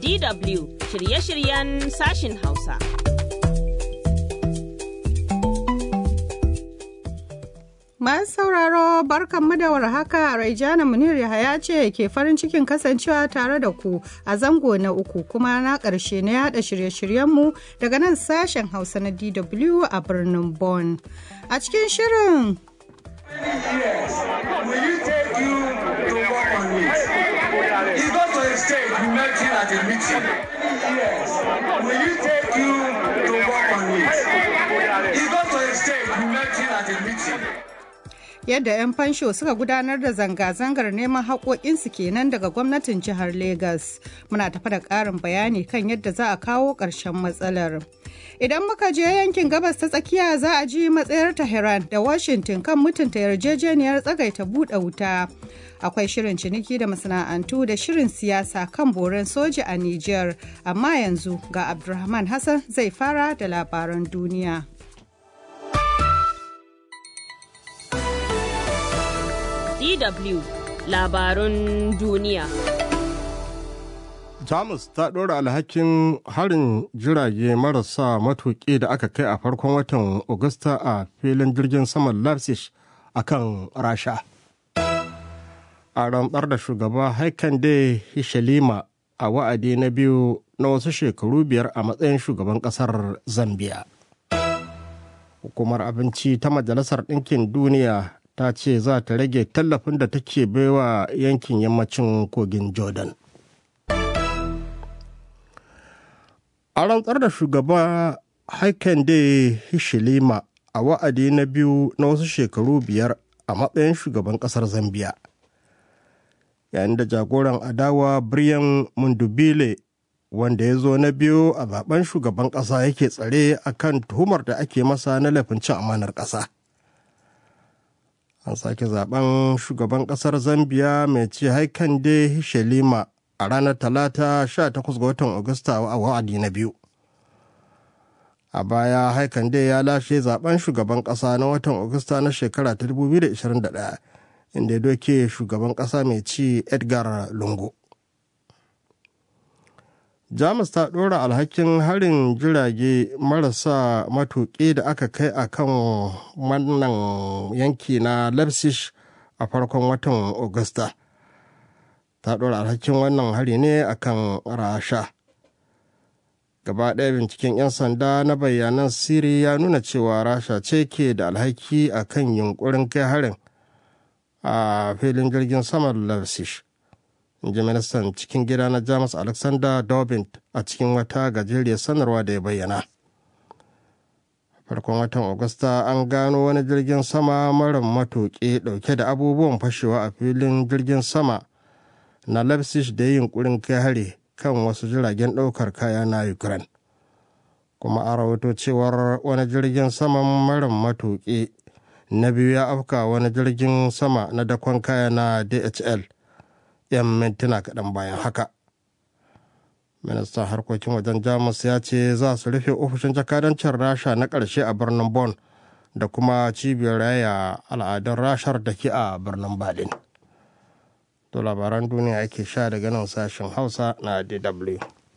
DW shirye-shiryen sashin Hausa. Masu sauraro barkanmu da warhaka Raijana Munir Yahaya ce ke farin cikin kasancewa tare da ku a zango na uku kuma na ƙarshe na yada shirye-shiryenmu daga nan sashen Hausa na DW a birnin Bonn. A cikin shirin Will you take you to work on it? You go to a state, you met him at a meeting. Yes. Will you take you to work on it? You go to a state, you met him at a meeting. yadda 'yan fansho suka gudanar da zanga-zangar neman haƙoƙinsu kenan daga gwamnatin jihar Legas. Muna tafa da ƙarin bayani kan yadda za a kawo ƙarshen matsalar. Idan muka je yankin gabas ta tsakiya za a ji matsayar Tehran da Washington kan mutunta yarjejeniyar tsagaita buɗe wuta. Akwai shirin ciniki da masana'antu da shirin siyasa kan boren soja a Nijar, amma yanzu ga Abdulrahman Hassan zai fara da labaran duniya. DW labarun duniya. Jamus ta ɗora alhakin harin jirage marasa matuƙi da aka kai a farkon watan Agusta a filin jirgin saman Leipzig a kan Rasha. A rantsar da shugaba Haikande Hishalima a wa'adi na biyu na wasu shekaru biyar a matsayin shugaban ƙasar Zambia. Hukumar abinci ta Majalisar Ɗinkin Duniya ta ce za ta rage tallafin da take baiwa yankin yammacin kogin Jordan. A rantsar da shugaba Haikande Hishilima a wa'adi na biyu na wasu shekaru biyar a matsayin shugaban ƙasar Zambiya. Yayin da jagoran adawa Brian Mundubile wanda ya zo na biyu a zaben shugaban ƙasa yake tsare a kan tuhumar da ake masa na laifin cin amanar ƙasa. An sake zaben shugaban ƙasar Zambiya mai ce Haikande Hishelima a ranar talata 18 ga watan Agusta a wa'adi na biyu. A baya Haikande ya lashe zaben shugaban ƙasa na watan Agusta na shekara ta 2021 inda ya doke shugaban ƙasa mai ci Edgar Lungu. Jamus ta ɗora alhakin harin jirage marasa matuƙi da aka kai a kan wannan yanki na Leipzig a farkon watan Agusta. Ta ɗora alhakin wannan hari ne a kan Rasha. Gaba ɗaya binciken 'yan sanda na bayanan siri ya nuna cewa Rasha ce ke da alhaki a kan yunkurin kai harin a filin jirgin saman Leipzig. in ji ministan cikin gida na jamus alexander dobbin a cikin wata gajeriyar sanarwa da ya bayyana farkon watan agusta an gano wani jirgin sama mara matuƙi ɗauke da abubuwan fashewa a filin jirgin sama na leipzig da yin ƙurin kai hari kan wasu jiragen ɗaukar kaya na ukraine kuma a rahoto cewar wani jirgin sama mara matuƙi na biyu ya afka wani jirgin sama na dakon kaya na dhl 'yan mintuna kaɗan bayan haka ministan harkokin wajen jamus ya ce za su rufe ofishin jakadancin rasha na ƙarshe a birnin Bon da kuma cibiyar raya al'adun rashar da ke a birnin berlin to labaran duniya ake sha daga nan sashen hausa na dw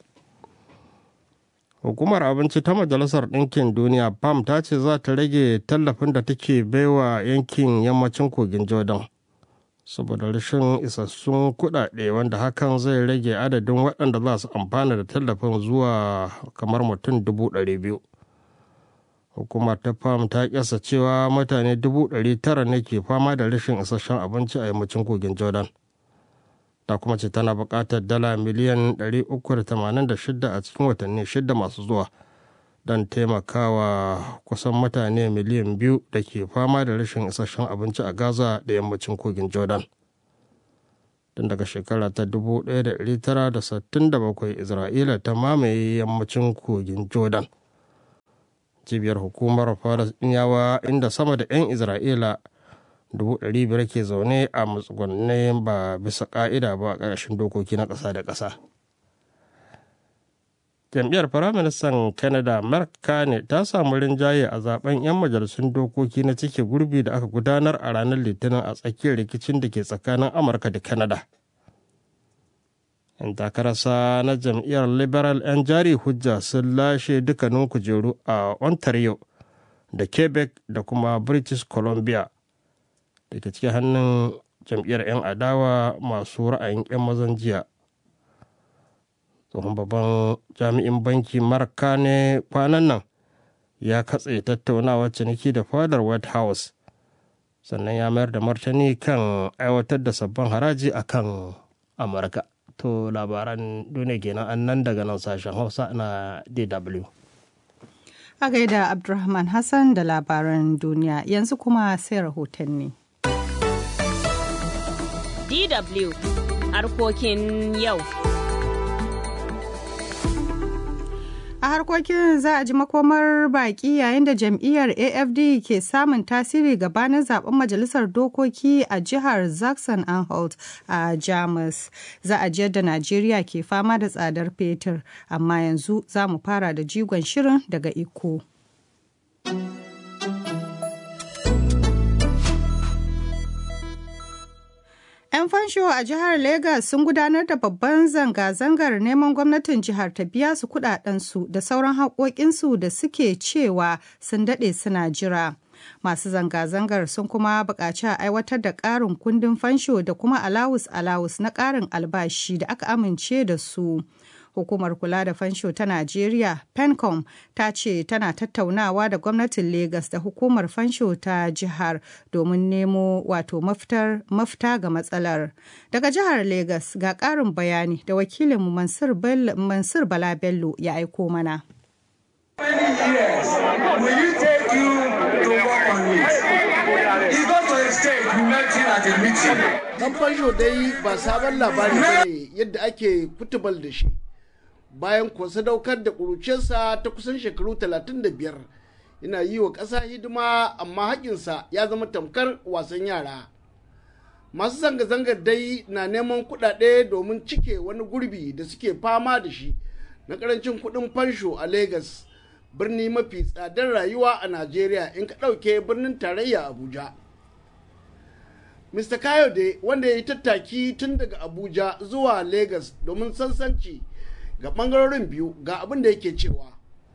hukumar abinci ta majalisar ɗinkin duniya pam ta ce za ta rage tallafin da take baiwa yankin yammacin kogin jordan saboda rashin isassun kuɗaɗe wanda hakan zai rage adadin waɗanda za su amfana da tallafin zuwa kamar mutum dubu ɗari biyu hukumar ta fam ta kyasa cewa mutane dubu ɗari tara ne ke fama da rashin isasshen abinci a yammacin kogin jordan ta kuma ce tana buƙatar dala miliyan 386 a cikin watanni shida masu zuwa don taimakawa kusan mutane miliyan biyu da ke fama da rashin isasshen abinci a gaza da yammacin kogin jordan tun daga shekara ta 1967 isra'ila ta mamaye yammacin kogin jordan cibiyar hukumar yawa inda sama da 'yan isra'ila 500 ke zaune a matsugunai ba bisa ka'ida ba a ƙarshen dokoki na ƙasa da ƙasa jam'iyyar firaministan canada mark carney ta samu rinjaye a zaben 'yan majalisun dokoki na cike gurbi da aka gudanar a ranar litinin a tsakiyar rikicin da ke tsakanin amurka da canada 'yan takararsa na jam'iyyar liberal 'yan jari hujja sun lashe dukkanin kujeru a ontario da quebec da kuma british columbia da ke cikin hannun jam'iyyar 'yan adawa masu ra'ayin 'yan mazan jiya tsohon babban jami'in banki marka ne kwanan nan ya katse tattaunawar ciniki da fadar white house sannan ya mayar da martani kan aiwatar da sabbin haraji a kan amurka to labaran duniya kenan an nan daga nan sashen hausa na dw a gaida abdulrahman hassan da labaran duniya yanzu kuma sai rahotanni DW harkokin yau. A harkokin za a ji makomar baki yayin da jam'iyyar AFD ke samun tasiri gabanin zaben majalisar dokoki a jihar Zaxxon-Anhalt a Jamus. Za a ji yadda Najeriya ke fama da tsadar fetur, amma yanzu za mu fara da jigon shirin daga iko. 'Yan fansho a jihar Legas sun gudanar da babban zanga-zangar neman gwamnatin jihar ta biya su kudadensu da sauran haƙoƙinsu da suke cewa sun daɗe suna jira. Masu zanga-zangar sun kuma buƙaci a aiwatar da ƙarin kundin fansho da kuma alawus-alawus na ƙarin albashi da aka amince da su. Hukumar kula da fansho ta Najeriya, PENCOM, ta ce tana tattaunawa da gwamnatin Legas da hukumar fansho ta jihar domin nemo wato mafita ga matsalar. Daga jihar Legas ga ƙarin bayani da wakilinmu Mansur Bala Bello ya aiko mana. Dan fansho dai ba sabon labari ne yadda ake kutubal da shi. bayan kuwa sadaukar da ƙuruciyarsa ta kusan shekaru 35 yana yi wa ƙasa hidima amma haƙinsa ya zama tamkar wasan yara masu zanga-zangar dai na neman kuɗaɗe domin cike wani gurbi da suke fama da shi na ƙarancin kuɗin fansho a Legas, birni mafi tsadar rayuwa a najeriya in ka ɗauke birnin tarayya abuja mr kayode wanda ya yi tattaki tun daga abuja zuwa Legas domin sansanci ga bangarorin biyu ga abin da yake cewa.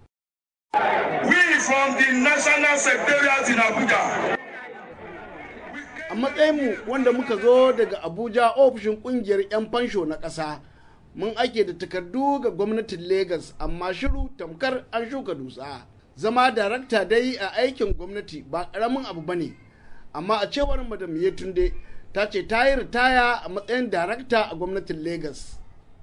We from the National Secretariat in Abuja. A matsayinmu wanda muka zo daga Abuja ofishin kungiyar 'yan fansho na ƙasa, mun ake da takardu ga gwamnatin Legas amma shiru tamkar an shuka dutsa. Zama darakta dai a aikin gwamnati ba ƙaramin abu ba ne, amma a cewar Madam Yetunde ta ce ta yi ritaya a matsayin darakta a gwamnatin Legas.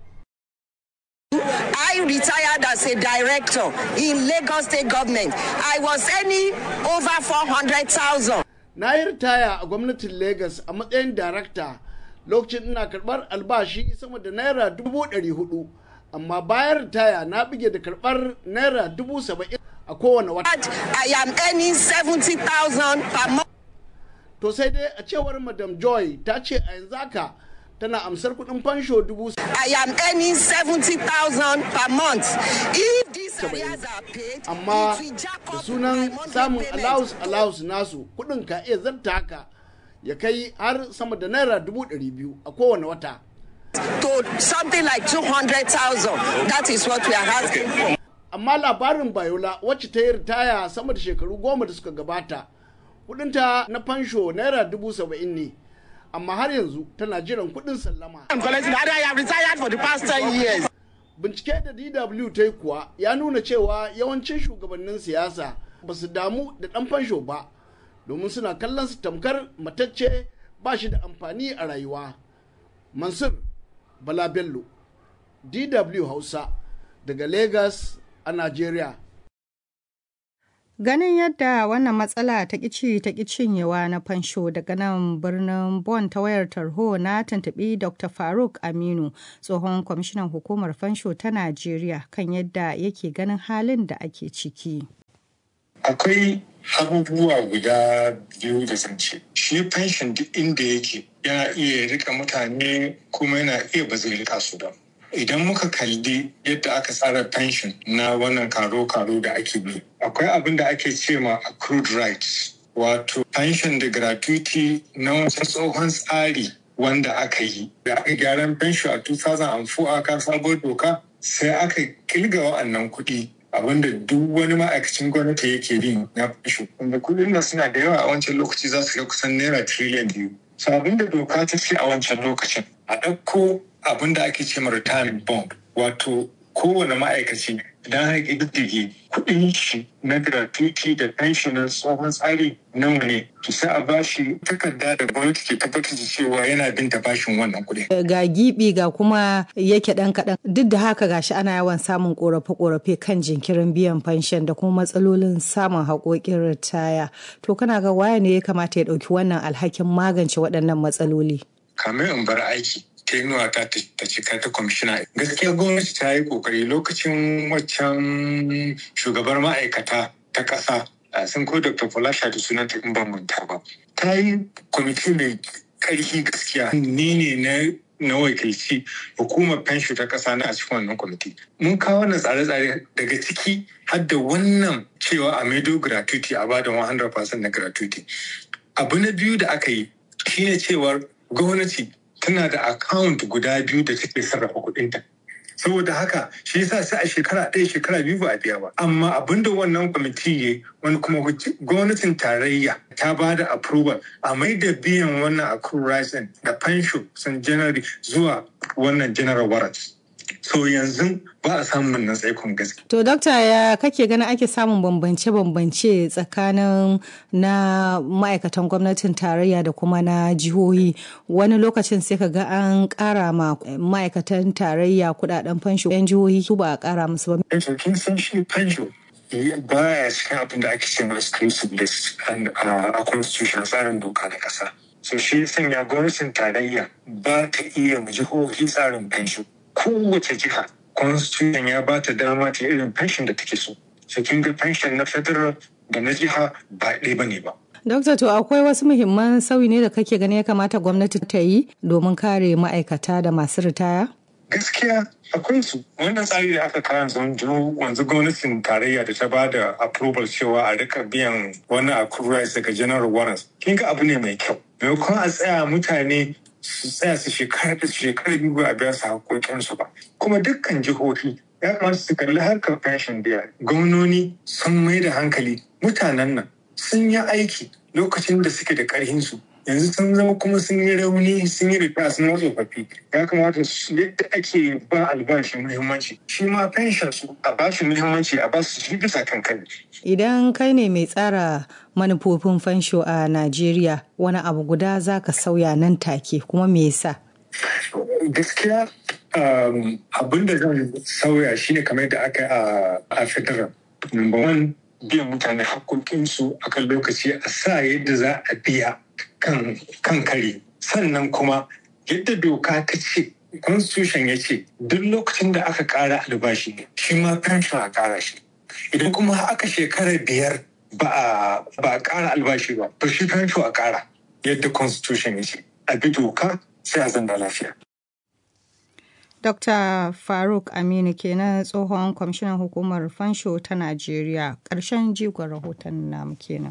I retired as a director in Lagos State Government. I was earning over 400,000. Na yi ritaya a gwamnatin Lagos a matsayin darakta lokacin ina karɓar albashi sama da naira dubu ɗari hudu. Amma bayan ritaya na bige da karɓar naira dubu saba'in a kowane wata. I am earning 70,000 per month. To sai dai a cewar Madam Joy ta ce a yanzu haka tana amsar kuɗin fansho dubu I am earning 70,000 per month. If these areas are paid, amma it will jack da up sunan my monthly samun payment. allowance allowance nasu kuɗin ka iya zarta haka ya kai har sama da naira dubu ɗari biyu a kowane wata. To something like 200,000. That is what we are asking for. Amma labarin Bayola wacce ta yi ritaya sama da shekaru goma da suka gabata kuɗinta na fansho naira dubu saba'in ne. Amma har yanzu tana jiran kuɗin sallama. I'm collecting. I have retired for the past 10 years. bincike da dw ta yi kuwa ya nuna cewa yawancin shugabannin siyasa ba su damu da ɗan fansho ba domin suna kallon su tamkar matacce ba shi da amfani a rayuwa mansur bala bello dw hausa daga lagos a nigeria Ganin yadda wannan matsala ta ƙici ta cinyewa na fansho daga nan birnin Bon ta wayar tarho na tuntuɓi Dr. Faruk Aminu, tsohon kwamishinan hukumar fansho ta Najeriya kan yadda yake ganin halin da ake ciki. akwai abubuwa guda biyu da zan ce shi fenshin duk inda yake yana iya rika mutane kuma yana iya ba zai rika su ba idan muka kalli yadda aka tsara fenshin na wannan karo-karo da ake bi akwai abin da ake ce ma accrued rights wato pension da gratuity na wasu tsohon tsari wanda aka yi da aka gyaran fensho a 2004 aka sabuwar doka sai aka kilga wa'annan kuɗi abinda duk wani ma'aikacin gwamnati yake bin na fensho wanda kuɗin nan suna da yawa a wancan lokaci za su ga kusan naira tiriliyan biyu so abinda doka ta ce a wancan lokacin a ɗauko abinda ake ce ma retirement bond wato kowane ma'aikaci idan aka ƙididdige kuɗin shi na gratuity da pension na tsohon tsari nawa ne to sai a bashi takarda da gwamnati ke tabbatar da cewa yana bin ta bashin wannan kuɗin. ga gibi ga kuma yake ɗan kaɗan duk da haka gashi ana yawan samun ƙorafe-ƙorafe kan jinkirin biyan fanshan da kuma matsalolin samun haƙoƙin ritaya to kana ga waye ne ya kamata ya ɗauki wannan alhakin magance waɗannan matsaloli. kamar in bar aiki tenuwa ta ta cika ta kwamishina gaskiya gwamnati ta yi kokari lokacin waccan shugabar ma'aikata ta ƙasa sun ko dr falasha da sunan ta in ban manta ba ta yi kwamiti mai ƙarfi gaskiya ni ne na na wakilci hukumar fensho ta ƙasa na a cikin wannan kwamiti mun kawo wannan tsare-tsare daga ciki har da wannan cewa a maido gratuity a bada 100% na gratuity abu na biyu da aka yi shine cewar gwamnati tana da account guda biyu da take sarrafa kuɗinta. saboda haka shi yasa sai a shekara ɗaya shekara biyu ba a biya ba amma abin da wannan kwamiti ya wani kuma gwamnatin tarayya ta ba da approval a mai da biyan wannan accrual rights da fansho sun january zuwa wannan general warrant so yanzu ba a samun nan tsaikon gaske. To, Dokta ya kake ganin ake samun bambance-bambance tsakanin na ma'aikatan gwamnatin tarayya da kuma na jihohi. Wani lokacin sai ka ga an ƙara ma ma'aikatan tarayya kudaden fansho 'yan jihohi su ba a ƙara musu ba. Yanzu kin san shi fansho baya cikin abin da ake cewa exclusive list a constitution tsarin doka na ƙasa. So shi sanya gwamnatin tarayya ba ta iya mu jihohi tsarin fansho. kowace jiha constitution ya ba ta dama ta irin pension da take so so kin ga pension na federal da na jiha ba ɗaya ba ne ba Dokta to akwai wasu muhimman sauyi ne da kake gani ya kamata gwamnati ta yi domin kare ma'aikata da masu ritaya? Gaskiya akwai su wannan tsari da aka kawo yanzu wanzu gwamnatin tarayya da ta ba da approval cewa a rika biyan wani accrual daga general warrants kin ga abu ne mai kyau maimakon a tsaya mutane su tsaya su shekara da shekara biyu ba a biya su haƙoƙinsu ba kuma dukkan jihohi ya kamata su kalli harkar fashion biya gwamnoni sun mai da hankali mutanen nan sun yi aiki lokacin da suke da ƙarhinsu yanzu sun zama kuma sun yi rauni sun yi rufa sun wasu tsofaffi ya kamata su yadda ake ba albashi muhimmanci shi ma fenshin su a ba shi muhimmanci a ba su shi bisa kan kai idan kai ne mai tsara manufofin fansho a najeriya wani abu guda za ka sauya nan take kuma me yasa gaskiya abin da zan sauya shine kamar da aka a federal number one biyan mutane haƙoƙinsu a kan lokaci a sa yadda za a biya kan kare sannan kuma yadda doka ta ce constitution ya ce duk lokacin da aka ƙara albashi shi ma pension a ƙara shi idan kuma aka shekara biyar ba a ƙara albashi ba to shi pension a ƙara yadda constitution ya ce a bi doka sai a zanda lafiya Dr. Faruk Aminu kenan tsohon kwamishinan hukumar fansho ta Najeriya ƙarshen jigon rahoton namu kenan.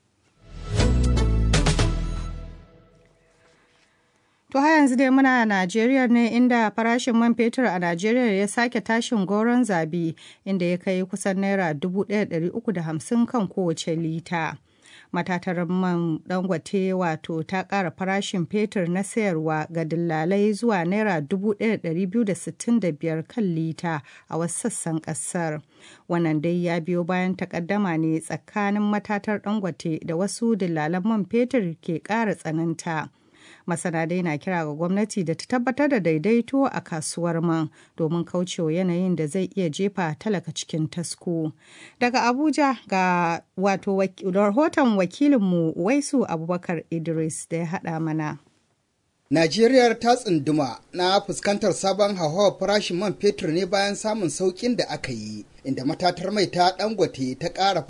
To har yanzu dai muna Najeriya ne inda farashin man fetur a Najeriya ya sake tashin goron zabi inda ya kai kusan naira 1,350 kan kowace lita. matatar man dangote wato ta ƙara farashin fetur na sayarwa ga dillalai zuwa naira 1,265 kan lita a wasu sassan ƙasar wannan dai ya biyo bayan takaddama ne tsakanin matatar dangote da wasu dillalan man fetur ke ƙara tsananta masana dai na kira ga gwamnati da ta tabbatar da daidaito a kasuwar man domin kaucewa yanayin da zai iya jefa talaka cikin tasko daga abuja ga wato rahoton wakilinmu waisu abubakar idris da ya haɗa mana Najeriya ta tsunduma na fuskantar sabon hauhawar farashin man fetur ne bayan samun sauƙin da aka yi, inda matatar mai ta dangote ta ƙara